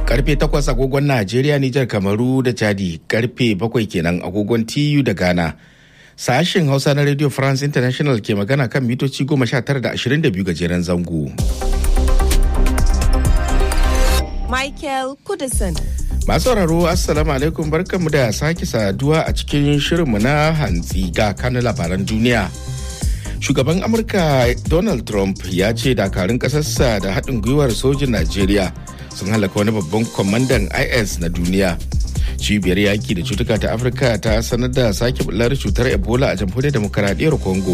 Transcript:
karfe 8 agogon Najeriya, Nijar, Kamaru da Chadi, karfe 7 kenan agogon TU da Ghana. Sashen Hausa na Radio France International ke magana kan mitoci 19 da 22 gajeren zango. Michael Kudison. Masu sauraro Assalamu alaikum barkanmu da sake saduwa a cikin shirinmu na hantsi ga kanun labaran duniya. Shugaban Amurka Donald Trump ya ce dakarun ƙasarsa da haɗin gwiwar sojin Najeriya sun halaka wani babban kwamandan IS na duniya. Cibiyar yaki da cutuka ta Afirka ta sanar da sake bular cutar Ebola a jamhuriyar demokaradiyyar Congo